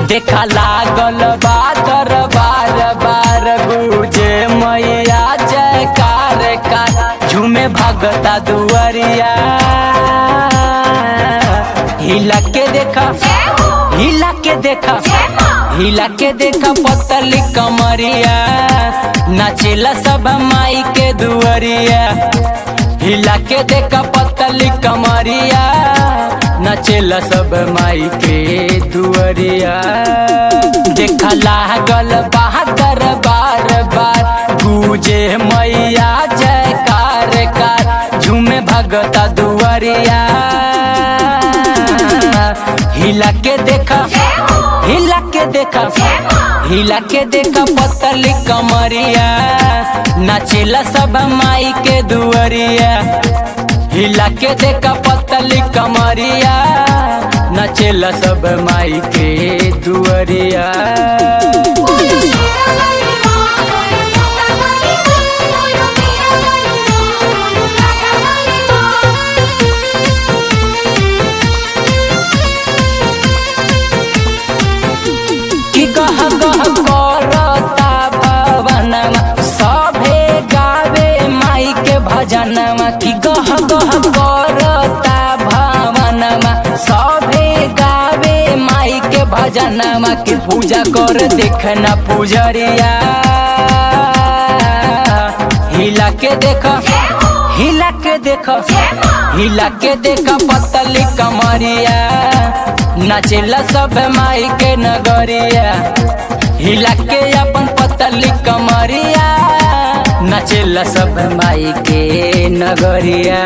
देखा लागल बा दरबार बार गुजे मैया जयकार कार झूमे भगता दुआरिया हिला के देखा हिला के देखा हिला के देखा पतली कमरिया नाचेला सब माई के दुआरिया हिला के देखा पतली कमरिया नाचेला सब माई के दुआरिया देखा लागल बहादुर बार बार गुजे मैया जयकार कार झूमे भगता दुआरिया हिला के देखा हिला के देखा हिला के देखा पतली कमरिया नाचेला सब माई के दुआरिया हिला के देखा पतली कमरिया नाचेला सब माई के दुआरिया कि गह गह करता भवनमा सभे गावे माई के भजनमा कि गह गह करता भवनमा सभे गावे माई के भजनमा कि पूजा कर देखना पुजरिया हिला के देख हिला के देख हिला के देख पतली कमरिया नाचेला सब माई के नगरिया हिला के अपन पतली कमरिया नाचेला सब माई के नगरिया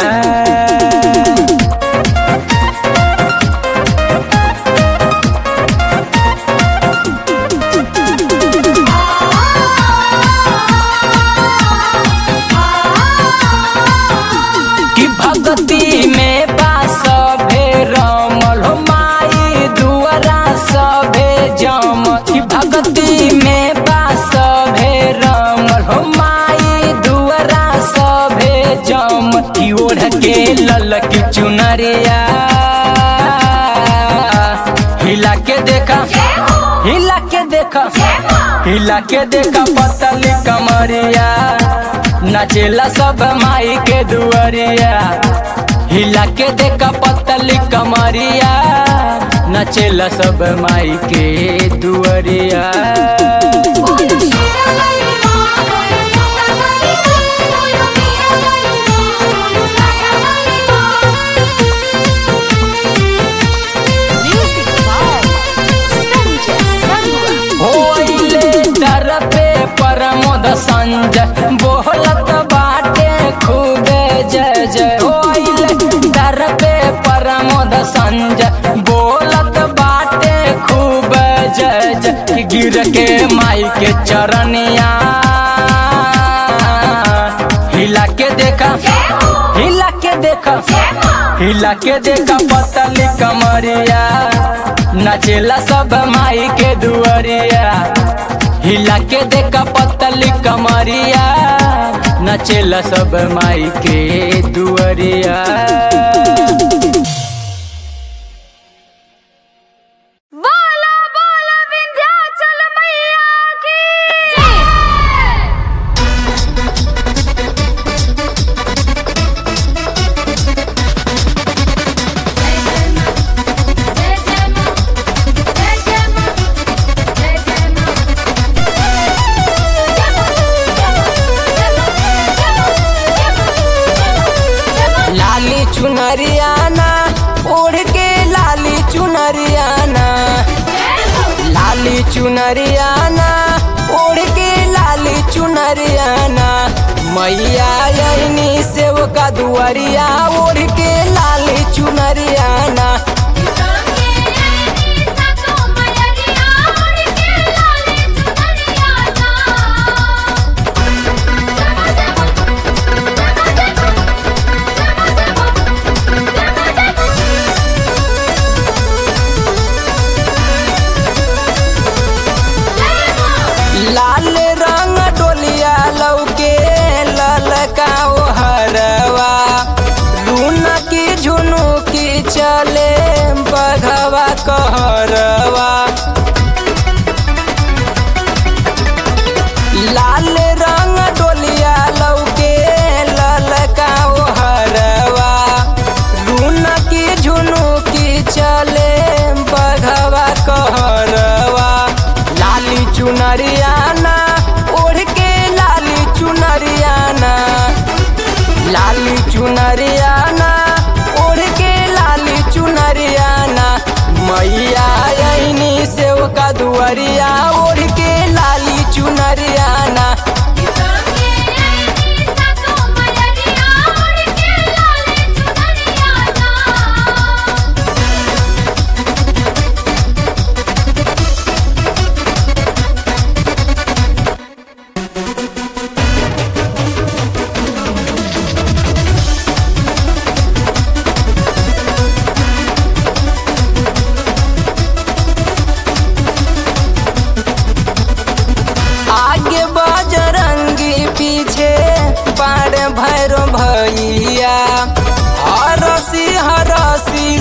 कि भक्ति में बास भे रमल हो माई दुआरा सभे जम कि भक्ति में बास भे रमल हो माई दुआरा सभे जम कि ओढ़ के ललकी चुनरिया हिला के देखा हिला के देखा हिला के देखा पतली कमरिया नाचेला सब माई के दुआरिया हिला के देखा पतली कमरिया नाचेला सब माई के दुआरिया Music by Sanjay Sarwa. होइले दर पे परमोद संजय बोलत बाटे खूबे जय जय होइले दर पे परमोद संजय बोलत बाटे खूब जय जय गिर के माई के चरनिया हिला के देखा हिला के देखा हिला के देखा पतली कमरिया नाचेला सब माई के दुआरिया हिला के देखा पतली कमरिया नाचेला सब माई के दुआरिया बोला बोला विंध्याचल मैया की लाली चुनरियाना ओढ़ के लाली चुनरियाना लाली चुनरियाना ओढ़ के लाली चुनरियाना मैया यही सेव का दुआरिया ओढ़ के लाली चुनरियाना लाल रंग डोलिया लौके ललका ओ हरवा लूना की झुनु की चले बघवा कहरवा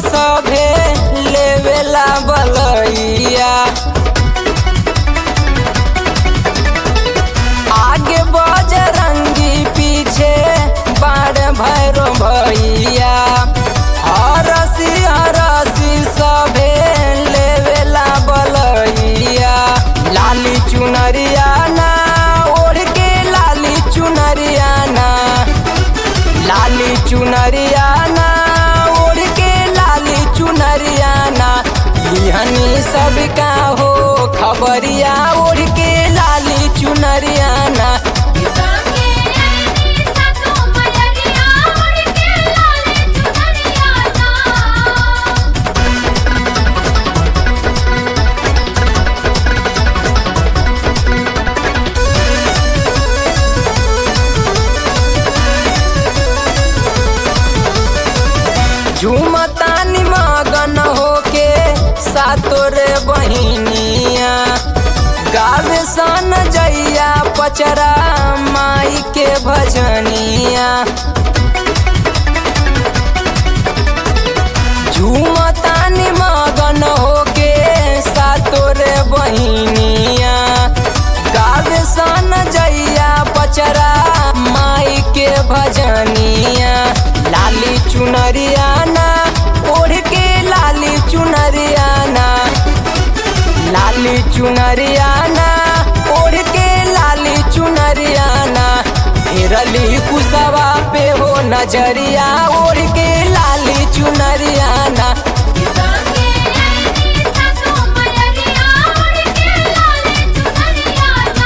सभे लेवेला बलैया आगे बजरंगी पीछे बाड़ भैरो भैया हरसी हरसी सभे लेवेला बलैया लाली चुनरिया ना ओढ़ के लाली चुनरिया ना लाली चुनरिया ना ओढ़ के लाली चुनरिया ना लिहनी सब का हो खबरिया ओढ़ के लाली चुनरिया ना संगे ऐनी सातो मयरिया उड़ के लाले चुनरिया ना झूमतानी मगन होके सातोरे बहिनिया गावे सन जैया पचरा माई के भजनिया झूमतानी मगन होके सातोरे बहिनिया गावे सन जैया पचरा माई के भजनिया लाली चुनरिया ना ओढ़ के लाली चुनरिया ना लाली चुनरिया ना ओढ़ के लाली चुनरिया ना फेरली कुसवा पे हो नजरिया ओढ़ के लाली चुनरिया ना संगे ऐनी सातो मयरिया उड़ के लाले चुनरिया ना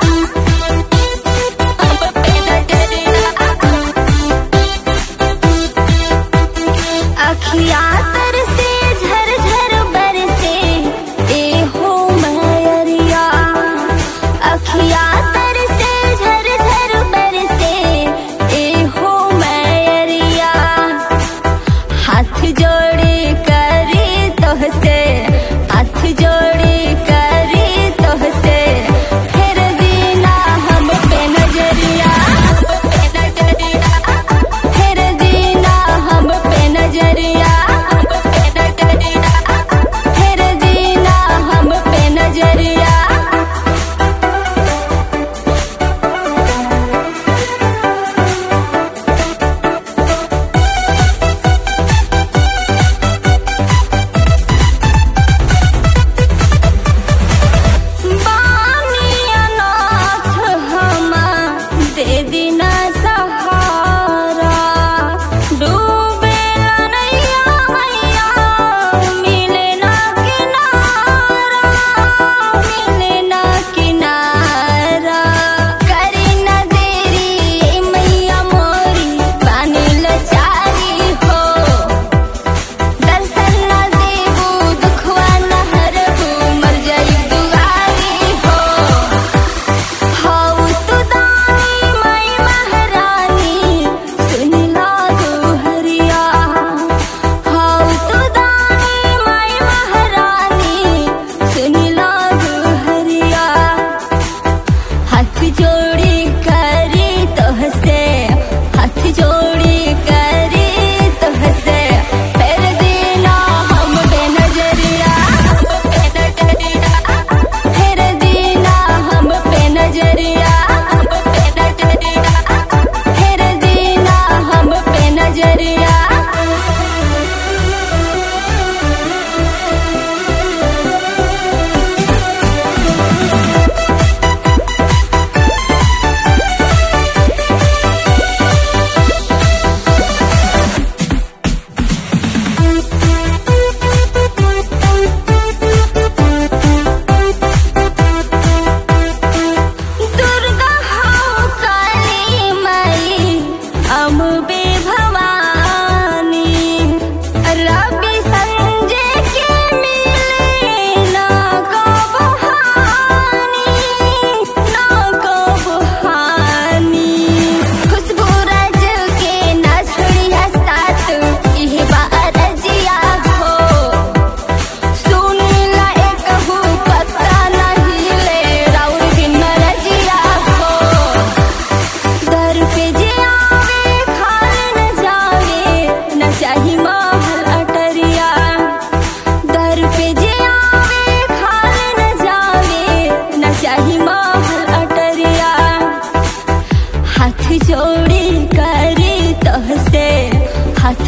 I'm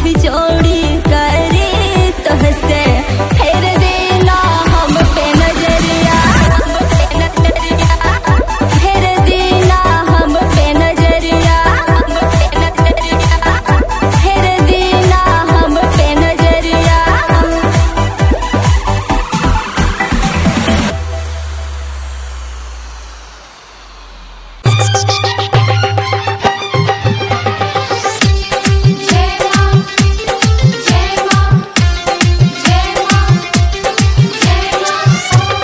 जोड़ी करी तोहसे फेर देना हम पे नजरिया फेर देना हम पे नजरिया फेर देना हम पे नजरिया जय मां जय मां जय मां जय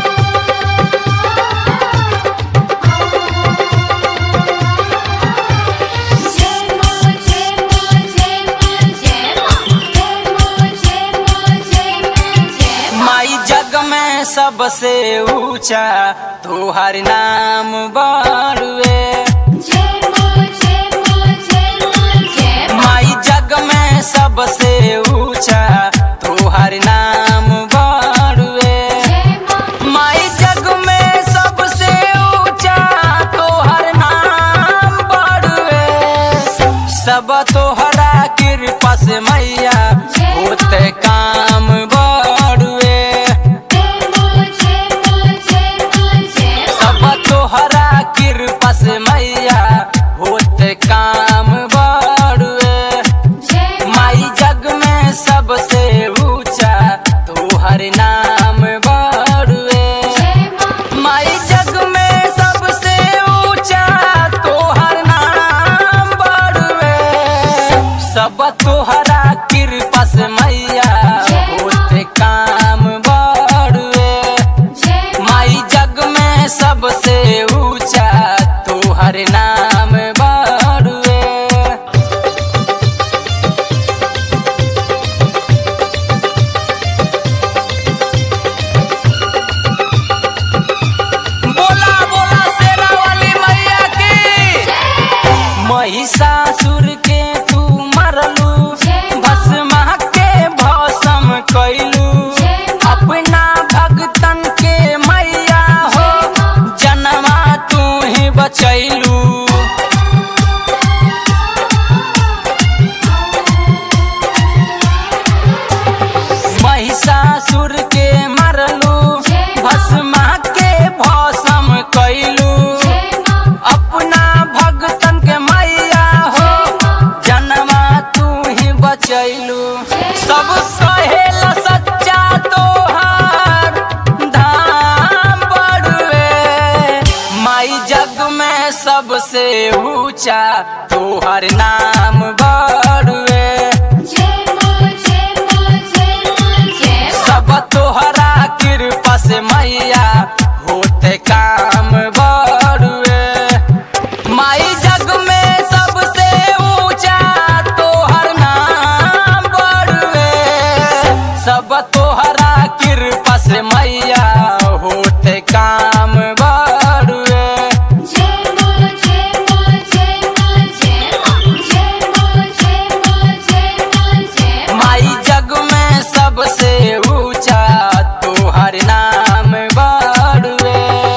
मां जय मां जय मां जय मां जय मां जय मां जय मां जय मां माई जग में सबसे ऊंचा तोहर नाम बड़ुए जय मां जय मां जय मां जय माई जग में सबसे ऊंचा तोहर नाम बड़ुए मां माई जग में सबसे ऊंचा तोहर नाम बड़ुए सब तोहरा कृपा से मैया होते काम बड़ुए जय मां जय मां जय मां जय सब तोहरा कृपा से मैया होते काम बड़ुए जय माई जग में सबसे ऊंचा तोहर नाम बड़ुए जय मां माई जग में सबसे ऊंचा तोहर नाम बड़ुए सब तोहरा कृपा से मैया होते काम बड़ुए जय माई जग में सबसे ऊंचा तोहर नाम बड़ुए बोला बोला सेना वाली मैया की महिषासुर के तू मरलू भस्मा के भस्म कैलू अपना भगतन के मैया हो जनमा तू ही बचैलू महिषासुर के मरलू भस्मा के भस्म कैलू अपना भगतन के मैया हो जनमा तू ही बचैलू सब कहेला सच्चा तोहार धाम बड़ुए माई जग में सबसे ऊंचा तोहर नाम बड़ुए सब तोहरा कृपा से मैया होते काम बड़ुए माई जग में सबसे ऊंचा तोहर नाम बड़ुए सब तोहरा कृपा से मैया होते काम बड़ुए माई जग में सबसे ऊंचा तोहर नाम बड़ुए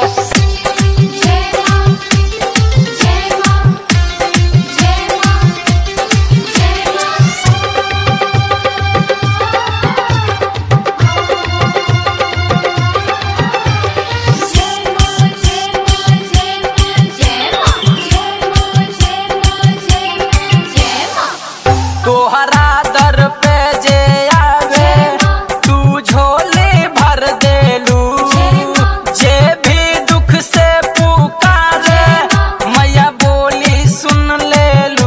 तोहरा दर पे जे आवे तू झोली भर देलू जे भी दुख से पुकारे मैया बोली सुन लेलू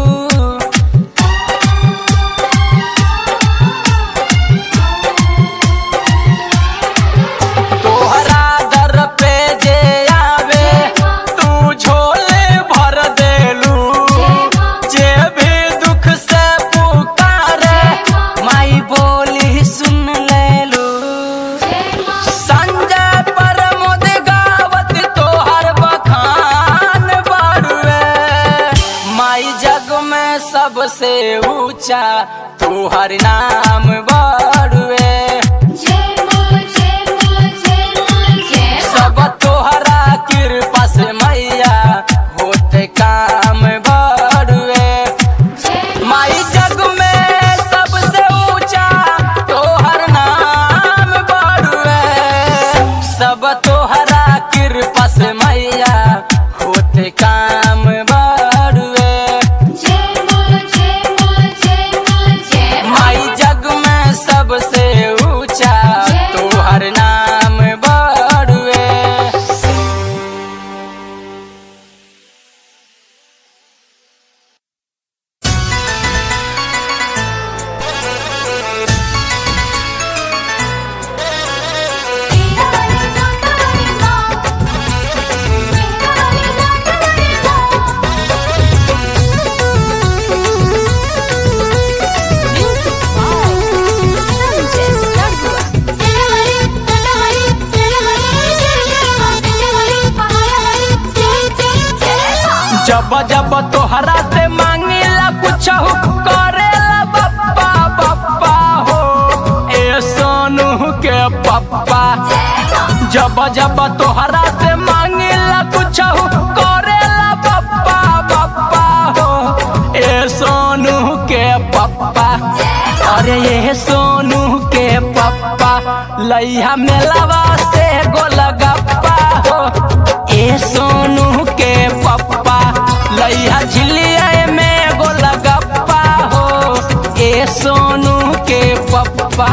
तोहरा दर पे जे आवे तू झोले भर देलू जे भी दुख से पुकारे माई बोली सुन लेलू संजय प्रमोद गावत तोहर बखान बड़ुए माई जग में सबसे ऊंचा तोहर नाम बड़ुए सब तोहरा कृपा से मैया होते काम बड़ुए माई जग में जब जब तोहरा से मांगिला कुछ करेला पप्पा पप्पा हो ए सोनू के पप्पा जब जब तोहरा से मांगिला कुछ करेला पप्पा पप्पा हो ए सोनू के पप्पा अरे ये सोनू के पप्पा लैया मेलावा से गोलगप्पा हो ए सोनू के पप्पा लैया झिलिया में गोलगप्पा हो ए सोनू के पप्पा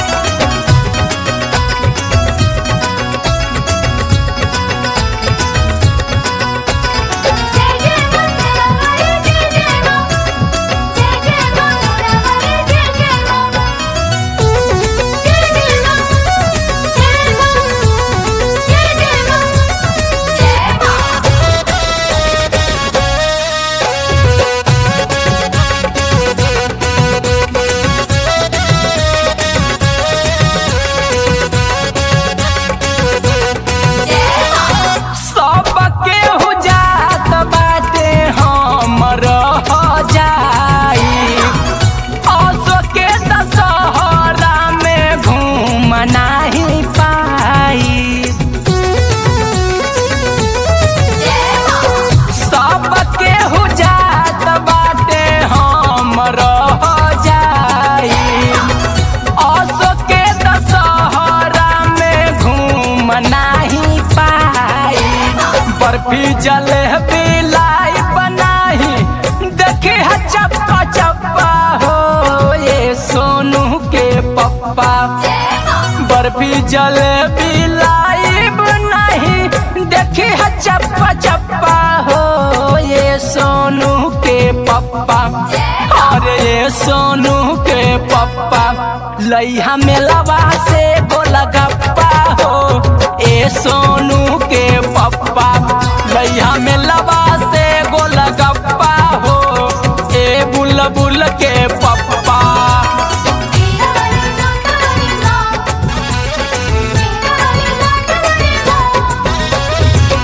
जय जय मंगलवारे जय जय मां जय जय मंगलवारे जय जय मां जय जय मां जय मां जय जय मां जय मां सबके हो जात बाटे हम रह जाई असो के दशहरा में घूम नाही पाई सबके हो जात बाटे हम रह जाई असो के दशहरा में घूम नाही पाई बर्फी जलेबी लाई बनाही देखी है चप्पा चप्पा हो ये सोनू के पप्पा बर्फी जलेबी लाइब नहीं देखी है चप्पा चप्पा हो ये सोनू के पप्पा अरे ये सोनू के पप्पा लैया मेलावा से गोलगप्पा हो ए सोनू के पप्पा लैया मेलावा से गोलगप्पा हो ए बुलबुल के पप्पा सीरा वाली जोता वाली मां सीरा वाली लाट वाली मां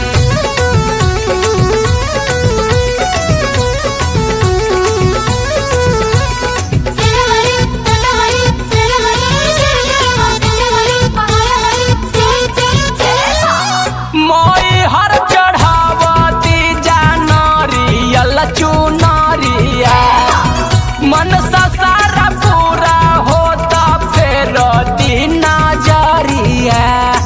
सीरा वाली जोता वाली सीरा वाली जय जय मां जय वाली पहाड़ वाली जय जय जय मां मोई हर चढ़ावती जानरियल चुनरिया मन सा सारा पूरा होता फेर दिन जरिया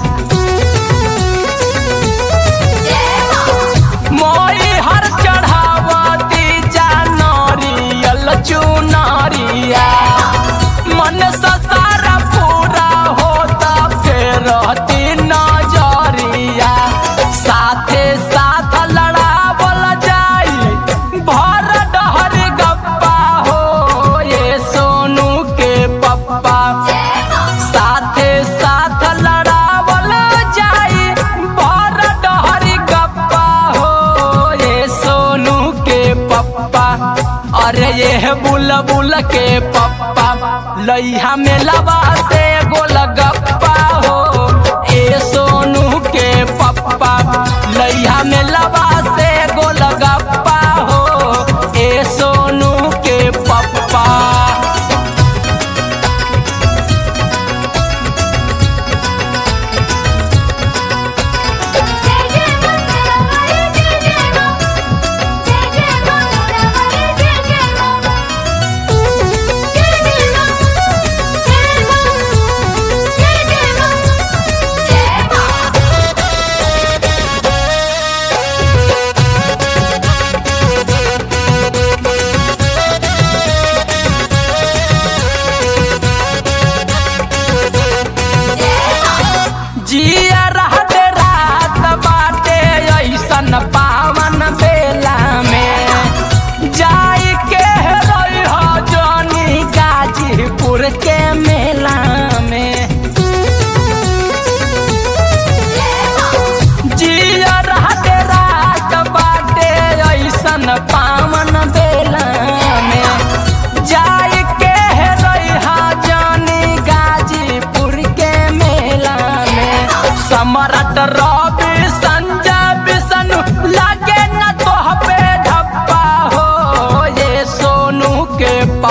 जय मां मोई हर चढ़ावती जानरियल चुनरिया मन सा सारा पूरा होता फेर दिन जरिया साथे साथ लड़ावल जाई भर डहर गप्पा हो ये सोनू के पप्पा साथे साथ लड़ावल जाई भर डहर गप्पा हो ये सोनू के पप्पा अरे ये बुलबुल के पप्पा लैया में लबा से गोलगप्पा हो ए सोनू के पप्पा लैया में लबा से गोलगप्पा हो ए सोनू के पप्पा जय जय मंगलवारे जय जय मां जय जय मंगलवारे जय जय मां जय जय मां जय मां जय जय मां जय मां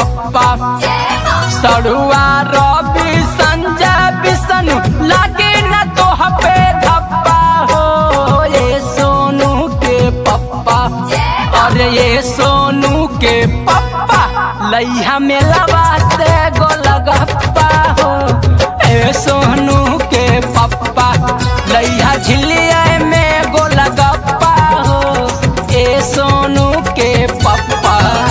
पप्पा सड़ुआ रवि संजय विष्णु लागे न तो पे धप्पा हो ये सोनू के पप्पा अरे ये सोनू के पप्पा लैया में लवा से गोलगप्पा हो ए सोनू के पप्पा लैया झिलिया में गोलगप्पा हो ए सोनू के पप्पा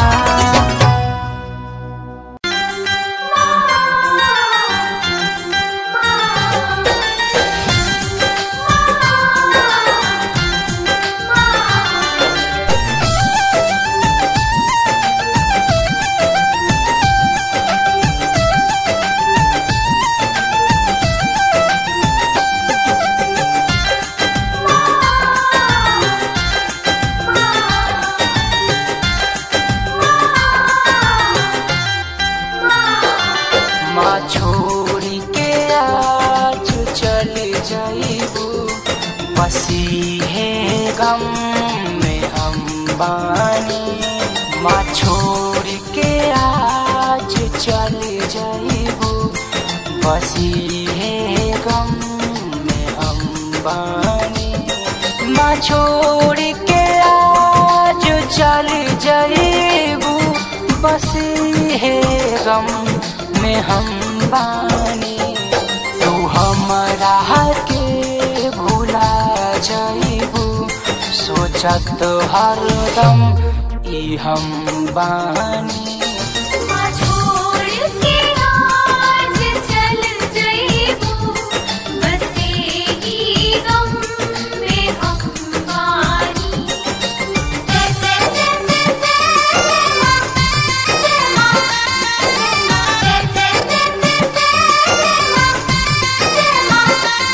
माँ छोड़ी के आज चल जाइबू बसी है गम में हम बानी माँ छोड़ के आज चल जाइबू बसी है गम में हम बानी माँ छोड़ के आज चल जाइबू बसी है गम में हम बानी तू हमरा के भूला जाइबू सोचत हरदम ई हम बानी छोड़ के आज चल जइबू बसे ही गम में हम बानी जय जय जय जय जय माँ जय माँ जय जय जय जय जय माँ जय माँ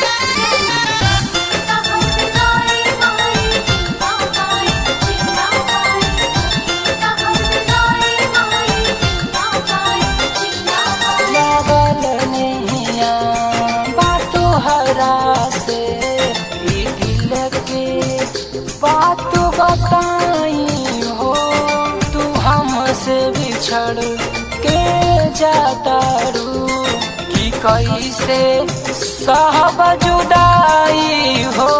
हम गाए गाए जीवा गाए जीवा गाए हम गाए गाए जीवा गाए जीवा गाए लागल नैया बातो हरा से ई दिल के बात बताई हो तू हमसे बिछड़ के जाता रू कि कैसे सहब जुदाई हो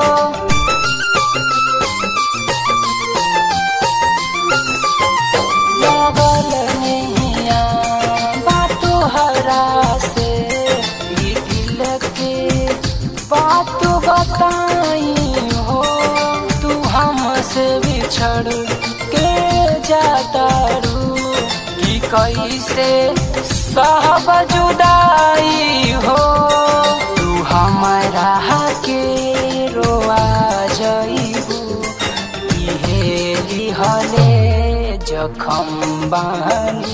लागल नैया बातो हरा से ई दिल के बात बताई हो तू हमसे बिछड़ के जाता रू कि कैसे सहब जुदाई हो तू हमारा के रोआ जइबू इहे लिहले जखम बानी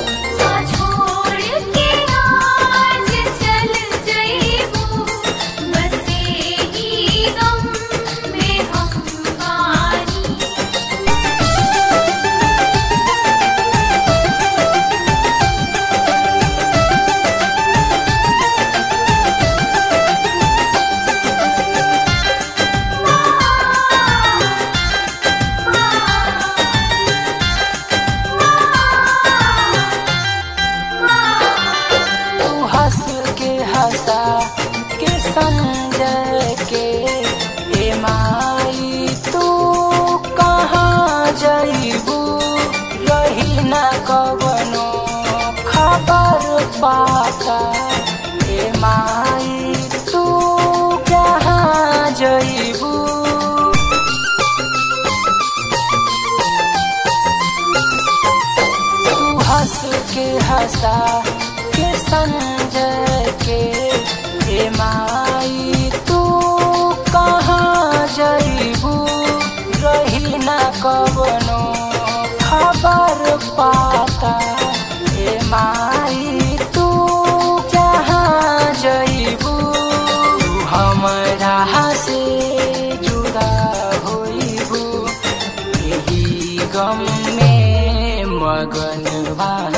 छोड़ के आज चल जइबू बसे ही गम में हम बानी तू हंस के हंसा के समझ के ए माई तू कहाँ जइबू रही न कवनो खबर पाता ए माई तू कहाँ जइबू तू हंस के हंसा के समझ के हे माई तू कहाँ जइबू रही न कवनो खबर पाता हे माई तू जहाँ जइबू तू हमरा से जुदा होइबू यही गम में मगन बा